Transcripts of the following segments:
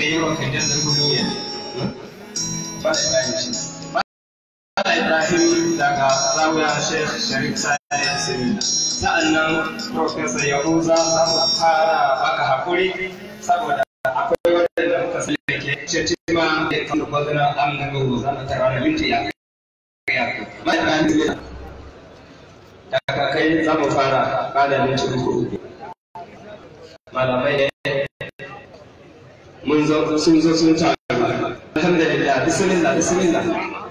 yi wa kan da duniya ba shi da shi Mala Ibrahim daga Zawiya Sheikh Sharif Sani Sinina. Sa'annan Profesa Yahuza za mu fara baka hakuri saboda akwai wadanda muka sani da ke cetima da kan da gwazina amna gugu za mu tara da minti ya kai. Mala Ibrahim daga kai za mu fara bada minti uku uku. Malamai ne mun zo sun zo sun taru. Alhamdulillah, bismillah, bismillah.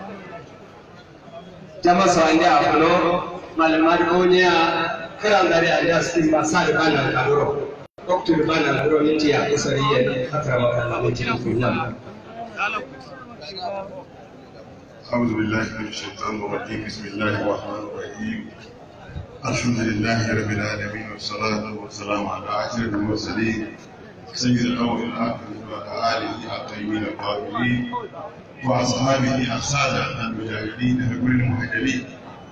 jama sawande a fulo malamar duniya kiran gari a da su ba sa da bana kaduro doktor bana kaduro ne ya isari ya haka maka Allah mutum kullum أعوذ بالله من الشيطان الرجيم بسم الله الرحمن الرحيم الحمد لله رب العالمين والصلاة والسلام على أشرف المرسلين سيد الأول والآخر وعلى آله الطيبين الطاهرين وأصحابه السادة المجاهدين لكل المهاجرين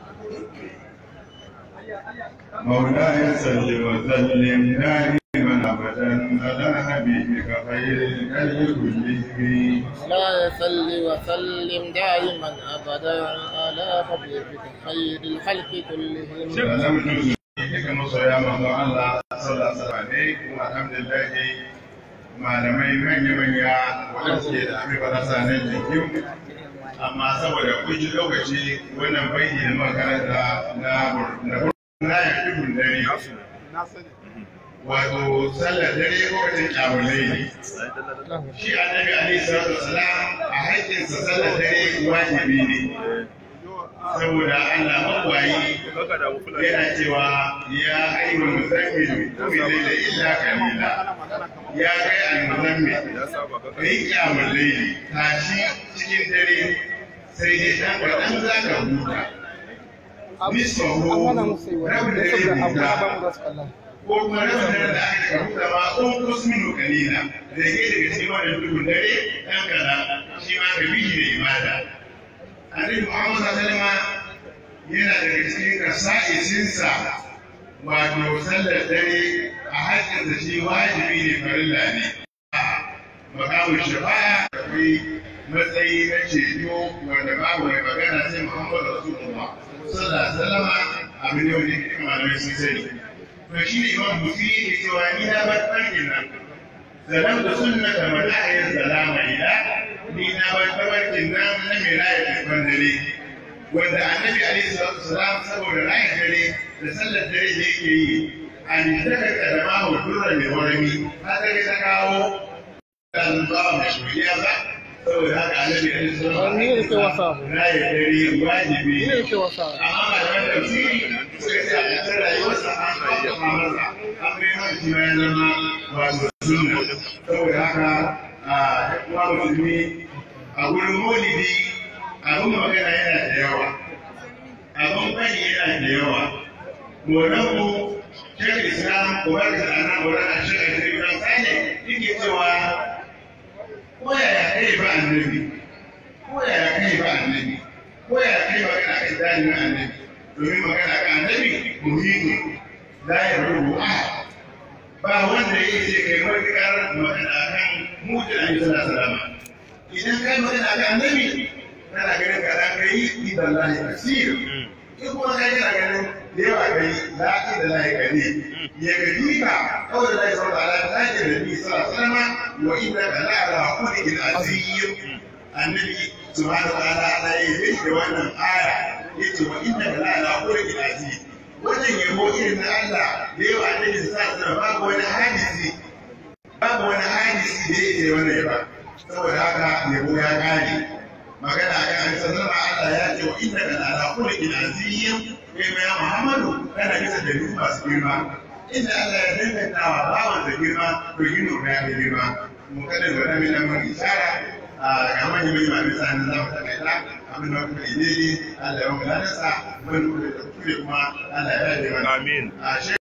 مولاي صل وسلم دائما أبدا على حبيبك خير الخلق كلهم لا يصل وسلم دائما ابدا على حبيبك خير الخلق كلهم سلام duka masoya manzo Allah sallallahu alaihi kuma alhamdulillah malamai manya-manya waɗanda suke da abin barasa na jikin amma saboda kunci lokaci wannan bayi da makaranta na na na ya fi dare wato sallar dare lokacin kyamulai ne shi annabi alaihi salatu wasalam a haƙƙinsa sallar dare wajibi ne saboda Allah magwayi yana cewa ya ayyuhal muzammil qum layla illa qalila ya kai al muzammil kai kiyamul layli tashi cikin dare sai dai dan kadan zaka huta nisfahu rabin dare huta ko kuma rabin dare da aka huta ma un kusminu kalila da ke daga cikin wannan dukun dare dan kadan shi ma ka bihi da ibada annabi Muhammad sallallahu alaihi yana daga cikin kasa'isinsa wato sallar dare a haƙƙin da shi wajibi ne farilla ne makamun shafa'a akwai matsayi na ceto wanda babu mai magana sai Muhammad Rasulullah sallallahu alaihi wasallam abin da wani kuma malamai sun sani to shi ne imam Busi ya cewa ni na bar farkin nan zalam da sunnata man ahya salama ila ni na bar tabarkin nan na mai raya tafan dare wanda annabi alaihi salatu wasalam saboda raya dare da sallar dare da yake yi an daga kadama wa durra mai warami har ta ta kawo dan ba mai shuriya ba saboda haka annabi alaihi salatu wasalam Ni ne ke wasa. raya dare wajibi Ni ne ke wasa. amma ba da wanda tafsiri suka ce a ƙasar rayuwarsa an kawo masa an bai haka shi ma ya zama wato sunna saboda haka a kuma musulmi a wurin maulidi abin magana yana da yawa abin bani yana da yawa molanmu shekar islam kubar da ana kubar da shekar islam sani yake cewa ko yaya kai ba annabi ko yaya kai ba annabi ko yaya kai magana kan dalilin annabi domin magana kan annabi muhimmi la ya rubu ahad ba wanda ya ce kai matuƙar magana kan mutu a yi salama idan kai magana kan annabi kana ganin ka dan kai idan lahi kasir in kuma kai kana ganin da yawa kai la idan lahi kani ya gaji ka kawai da lahi sauka ala ta ke da bi sallallahu alaihi wa inna ka la ala khuluqin azim annabi subhanahu wa ta'ala ya yi da wannan aya yace wa inna ka la ala khuluqin azim wannan yabo irin na Allah da yawa annabi sallallahu alaihi babu wani hadisi babu wani hadisi da yake wannan yaba saboda haka yabo ya kare magana kan an sanar Allah ya ce wa inna kana ala khuluqin azim kai ma ya Muhammadu kana bisa da duk masu girma inda Allah ya danganta wa bawan da girma to yin nuna ya fi girma mu kada da wani nan mun isara a ga manyan mai mai sanin za mu takaita abin da kuma ne Allah ya mu lanasa mun kuma da kuma Allah ya yi mana Amin. a